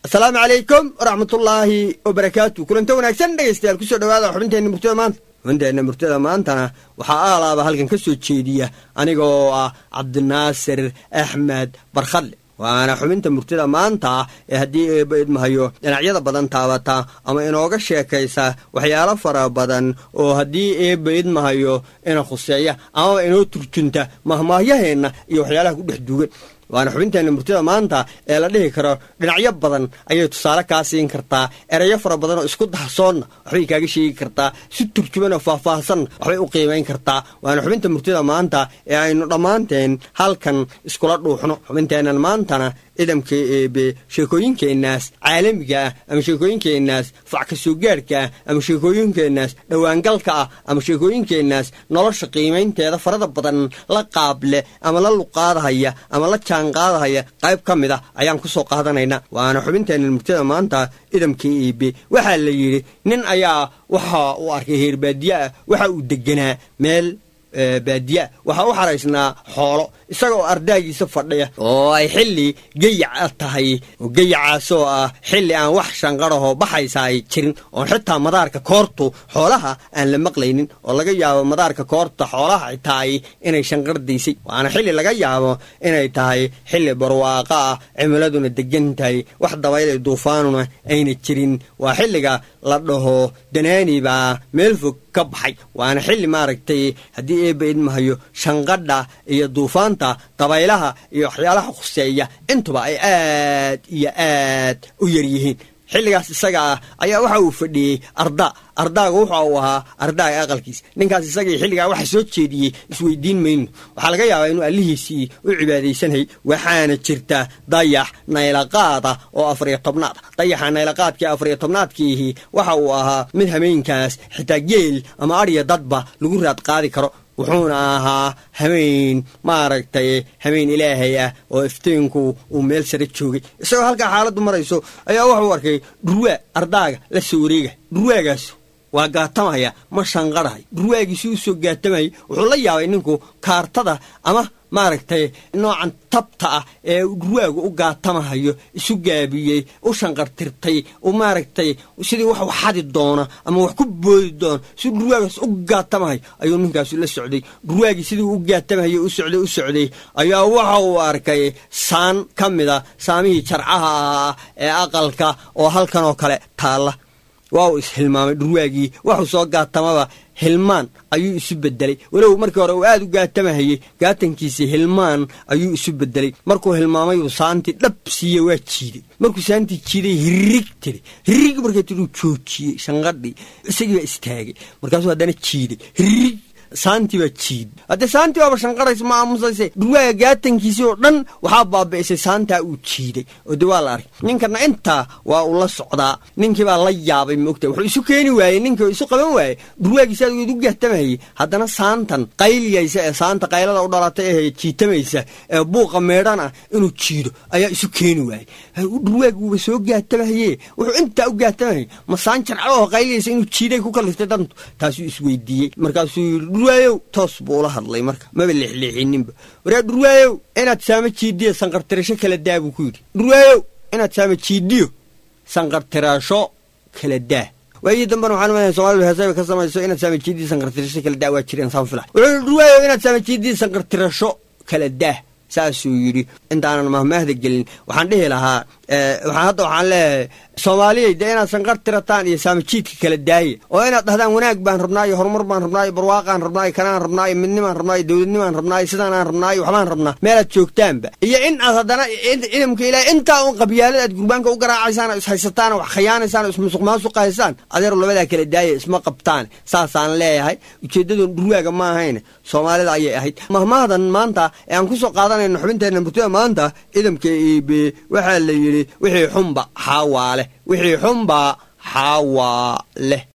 asalaamu calaykum waraxmatullaahi wabarakaatu kulanta wanaagsan dhegaystayaal kusoo dhawaada xubinteenna murtada maanta xubinteenna murtada maantana waxaa aalaaba halkan ka soo jeediya aniga oo ah cabdinaasir axmed barkhadle waana xubinta murtida maanta ee haddii eeba idmahayo dhinacyada badan taabata ama inooga sheekaysa waxyaalo fara badan oo haddii eeba idmahayo ina khuseeya amaba inoo turjunta mahmaahyaheenna iyo waxyaalaha ku dhex duugan waana xubinteenna murtida maanta ee la dhihi karo dhinacyo badan ayay tusaale kaa siin kartaa erayo fara badan oo isku dahsoonna waxbay kaaga sheegi kartaa si turjuman oo faahfaahsanna waxbay u qiimayn kartaa waana xubinta murtida maanta ee aynu dhammaanteen halkan iskula dhuuxno xubinteennan maantana idamka eebe sheekooyinkeennaas caalamiga ah ama sheekooyinkeennaas fac ka soo gaarhka ah ama sheekooyinkeennaas dhowaangalka ah ama sheekooyinkeennaas nolosha qiimaynteeda farada badan la qaable ama la luqaadahaya ama la jaanqaadahaya qayb ka mid a ayaan ku soo qaadanaynaa waana xubinteenna murtada maanta idamka eebe waxaa la yidhi nin ayaa waxa uu arkay heerbaadiye ah waxa uu deganaa meel baadiyaa waxaa u xaraysnaa xoolo isaga oo ardaagiisa fadhiya oo ay xilli geyaca tahay oo geyacaasoo ah xilli aan wax shanqarahoo baxaysa ay jirin oon xitaa madaarka koortu xoolaha aan la maqlaynin oo laga yaabo madaarka koorta xoolaha tahay inay shanqardaysay waana xilli laga yaabo inay tahay xilli barwaaqa ah cimiladuna degan tahay wax dabayle duufaanuna ayna jirin waa xilliga la dhaho danaani baa meel fog ka baxay waana xilli maaragtay haddii eeba idmahayo shanqadha iyo duufaanta dabaylaha iyo waxyaalaha khuseeya intuba ay aad iyo aad u yar yihiin xilligaas isaga ah ayaa waxa uu fadhiyey arda ardaaga wuxa uu ahaa ardaaga aqalkiisa ninkaas isagii xilligaa waxa soo jeediyey isweydiin mayno waxaa laga yaabaa inuu allihiisii u cibaadaysanhay waxaana jirta dayax naylaqaada oo afariyo tobnaad ah dayaxa naylaqaadkii afariyo tobnaadkiihi waxa uu ahaa mid hameenkaas xitaa geel ama adhiya dadba lagu raad qaadi karo wuxuuna ahaa hameen maaragtay hameen ilaahay ah oo iftiinku uu meel sare joogay isagoo halkaa xaaladdu marayso ayaa wuxuu arkay dhurwaa ardaaga la soo wareega dhurwaagaas waa gaatamaya ma shanqarahay dhurwaagiisi u soo gaatamaya wuxuu la yaabay ninku kaartada ama maaragtay noocan tabta ah ee dhurwaagu u gaatamahayo isu gaabiyey u shanqartirtay u maaragtay sidii wax xadi doona ama wax ku boodi doona si dhurwaagaas u gaatamahay ayuu ninkaasu la socday dhurwaagii sidii u gaatamahayo u socday u socday ayaa waxa uu arkay saan ka mida saamihii jarcaha ahaa ee aqalka oo halkan oo kale taalla waa uu ishilmaamay dhurwaagii waxuu soo gaatamaba hilmaan ayuu isu bedelay walow markii hore uu aad u gaatamahayey gaatankiisii hilmaan ayuu isu bedelay markuu hilmaamayuu saantii dhab siiye waa jiiday markuu saantii jiiday hirrig tiri hirrig markay tiduu joojiyey shanqadhii isagii baa istaagay markaasuu haddana jiiday hirrig saantii baa jiid haddee saantii baaba shanqaraysa ma aamusayse dhurwaaga gaatankiisii oo dhan waxaa baabi'isay saantaa uu jiiday oo de waa la arkay ninkana intaa waa uu la socdaa ninkii baa la yaabay moogta wuxuu isu keeni waayey ninkii isu qaban waayey dhurwaagiisa aad u gaatamayay haddana saantan qayliyaysa ee saanta qaylada u dhalatay ee jiitamaysa ee buuqa meedhan ah inuu jiido ayaa isu keeni waayey dhurwaagi wuuba soo gaatamahaye wuxuu intaa u gaatamayay ma saan jarcalo oo qayliyaysa inuu jiiday ku kaliftay dantu taasuu isweydiiyey markaasuu yidhi dhurwaayow toos buu ula hadlay marka maba leexleexininba waraa dhurwaayow inaad saama jiidiyo sanqartirasho kala daa buu ku yidhi dhurwaayow inaad saama jiidiyo sanqartirasho kala daa waayii dambana waxaan umaleya somaalidu heesayba ka samayso inaad saama jiidiyo sanqartirasho kala daa waa jireen saan fila wuxuu yidhi dhurwaayow inaad saama jiidiyo sanqartirasho kala daa saasuu yidhi intaanan mahmaahda gelin waxaan dhihi lahaa hadda waxaan leeyahay soomaaliyay dee inaad sanqar tirataan iyo saamajiidka kala daaya oo inaad dhahdaan wanaag baan rabnaa iyo horumar baan rabnaa iyo barwaaqaan rabnaa iyo kanaan rabnaa iyo midnimaan rabnaa iyo dowladnimaan rabnaa iyo sidaanaan rabnaa iyo waxbaan rabnaa meelaad joogtaanba iyo in aad haddana ciidamka ilaahay intaa un qabyaalada aad gurbaanka u garaacaysaan oo ishaysataan oo wax khiyaanaysaan oo ismusuq maasuqa haysaan adeer labadaa kala daaya isma qabtaan saasaan leeyahay ujeeddadu dhurwaaga ma ahayn soomaalida ayay ahayd mahmahdan maanta ee aan ku soo qaadanayno xubinteenna murtida maanta ciidamka iibe waxaa la yidhi wixii xunba xaawaa leh wixii xunba xaawaa leh